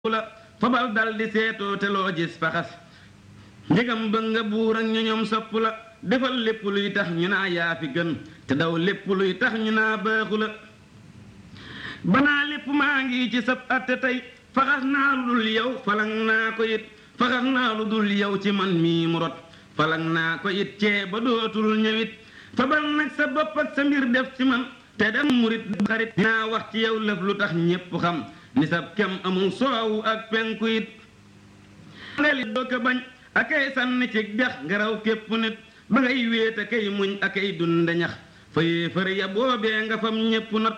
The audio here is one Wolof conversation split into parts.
la fabal dal di seetoo te loo gis faxas njëgam ba nga buur ak ñu ñoom sopp la defal lépp luy tax ñu naa yaa fi gën te daw lépp luy tax ñu naa baaxu la banaa lépp maa ngi ci sab atte tey faxas naa lu dul yow falang naa ko it faxas naa lu dul yow ci man mii mu rot falang naa ko it cee ba dootul ñëwit fabal nag sa bopp ak sa mbir def ci man te dem murit xarit dinaa wax ci yow lëf lu tax ñépp xam ni sab kem amul soowu ak penku it ngeli doo ko bañ akay sànni ci dex ngaraw képp nit ba ngay wéet akay muñ akay dunde ñax fa yéefar ya boobee nga fam ñépp not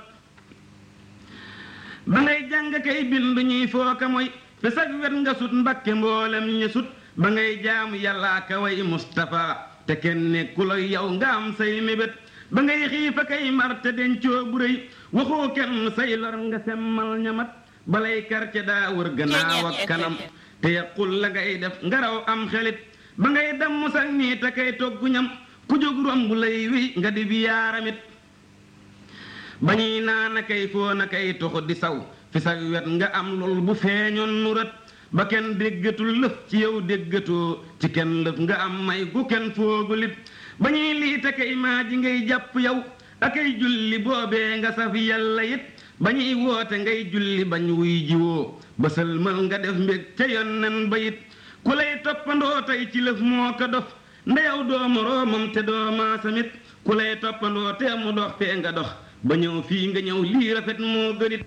ba ngay jàng kay bind ñuy fooka mooy fi sag wet nga sut mbakke mboolem ñi sut ba ngay jaamu yàllaa ka way Mustafa te kenn nekku la yow nga am say mébét ba ngay xiifa kay mar te dencoo bu rëy waxoo kenn say lor nga semmal ñamat balay karce daa wër gannaaw ak kanam te yaqul la ngay def ngaraw am xelit ba ngay damm sax nii te kay toggu ñam ku jóg romb lay wi nga di bi yaaramit ba ñuy naan a kay foo na kay toxu di saw fi sa wet nga am lool bu feeñoon nu rët ba kenn déggatul lëf ci yow déggatoo ci kenn lëf nga am may gu kenn foogulit ba ñuy lii te kay maa ji ngay jàpp yow akay julli boobee nga saf yàlla it ba ñuy woote ngay julli bañ wuy jiwoo ba sëlmal nga def mbég ca yonnen ba it ku lay toppandoo tey ci lëf moo ko dof ndeyaw doo moroomam te doo maasamit ku lay toppandoo te mu dox fee nga dox ba ñëw fii nga ñëw lii rafet moo gënit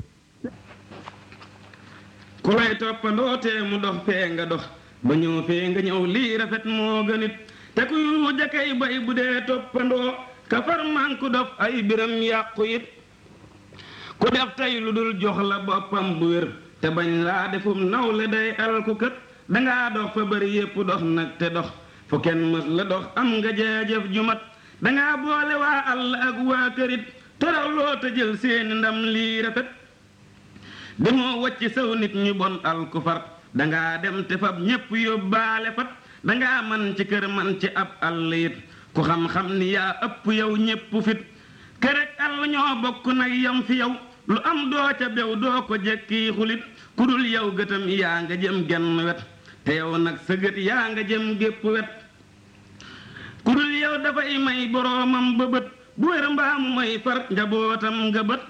ku lay toppandoo te mu dox fee nga dox ba ñëw fee nga ñëw lii rafet moo gënit te ku yu jakay bay bu dee toppandoo ka far man ku dof ay biram yàqu it ku def tey lu dul jox la boppam bu wér te bañ laa defum nawle day alku kët dangaa dox fa bari yépp dox nag te dox fu kenn mës la dox am nga jaajëf ju mat dangaa boole waa àll ak waa kërit toraw loo te jël seeni ndam lii rafet demoo wacc saw nit ñu bon alku far dangaa dem te fab ñépp yóbbaale fat dangaa man ci kër man ci ab àll it ku xam-xam ni yaa ëpp yow ñépp fit kërek àll ñoo bokk nag yam fi yow lu am doo ca bew doo ko jekki xulit ku dul yow gëtam yaa nga jëm genn wet te yow nag sa gët yaa nga jëm gépp wet ku dul yow dafay may boroomam ba bët bu wér mbaamu may far njabootam nga bët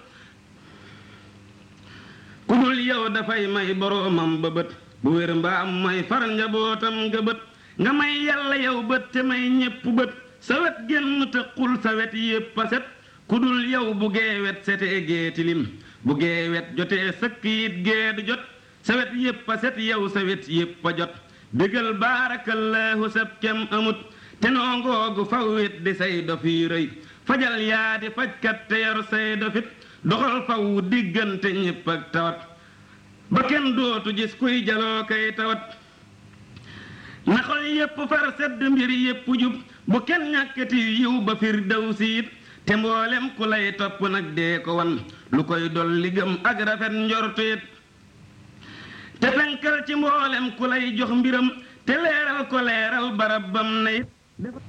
ku dul yow dafay may boroomam ba bët bu wér mbaamu may far njabootam nga bët nga may yàlla yow bët te may ñépp bët sa wet génn te xul sa wet yépp a set ku dul yow bu geewet setee gee tilim bu geewet jotee sëkk yit gee du jot sa wet yépp a set yow sa wet yépp a jot bégal baarakallaahu sab kem amut te noo ngoogu faw wet di say dof yi rëy fajal yaa di fajkat te yor say dofit doxal faw diggante ñépp ak tawat ba kenn dootu gis kuy jaloo kay tawat na xol yépp far sedd mbir yépp jub bu kenn ñàkkati yiw ba fir daw siit te mboolem ku lay topp nag dee ko wan lu koy dolli gëm ak rafet njorteet te fenkal ci mboolem ku lay jox mbiram te leeral ko leeral barab bam na it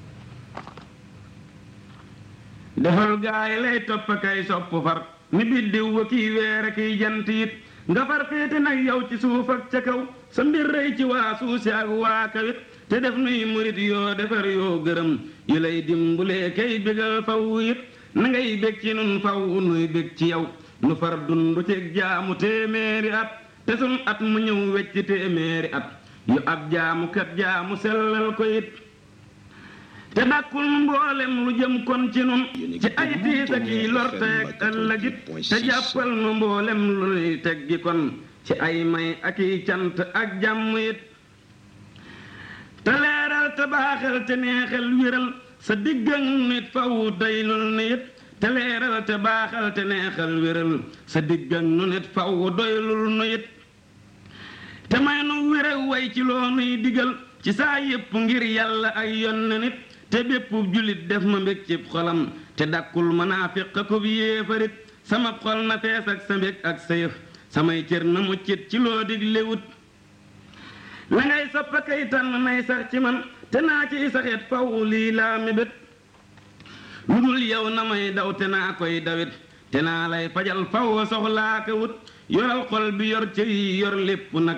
defal gaay lay topp kay sopp far ni biddiw wa kiy weer a kiy jant it nga far féete nag yow ci suuf ak ca kaw sa mbir rëy ci waa suusi ak waa kawit te def nuy murit yoo defar yoo gërëm yu lay dimbulee kay bégal faw it na ngay bég ci nun faw nuy bég ci yow nu far dundu ci jaamu téeméeri at te sun at mu ñëw wecc téeméeri at yu ab jaamu kat jaamu sellal ko it te dàkkul mboolem lu jëm kon ci nun ci ay tiis ak yi lor teeg ëllëgit te jàppal nu mboolem lu nuy teggi kon ci ay may ak i cant ak jàmm it te leeral te baaxal te neexal wéral sa diggan nit faw doylul nu it te leeral te baaxal te neexal wéral sa diggan nu nit faw doylul nu it te may nu wére way ci loo nuy digal ci saa yépp ngir yàlla ay yonne nit te bépp jullit def ma mbég cib xolam te dakkul manaafiq ko bi yéefarit sama xol na fees ak sa mbég ak sa yëf samay cër na muccit ci loo diglewut la ngay soppa kay tànn nay sax ci man te naa ciy saxet faw lii laa mébét lu dul yow na may daw te naa koy dawit te naa lay fajal faw soxlaa ko wut yoral xol bi yor cër yi yor lépp nag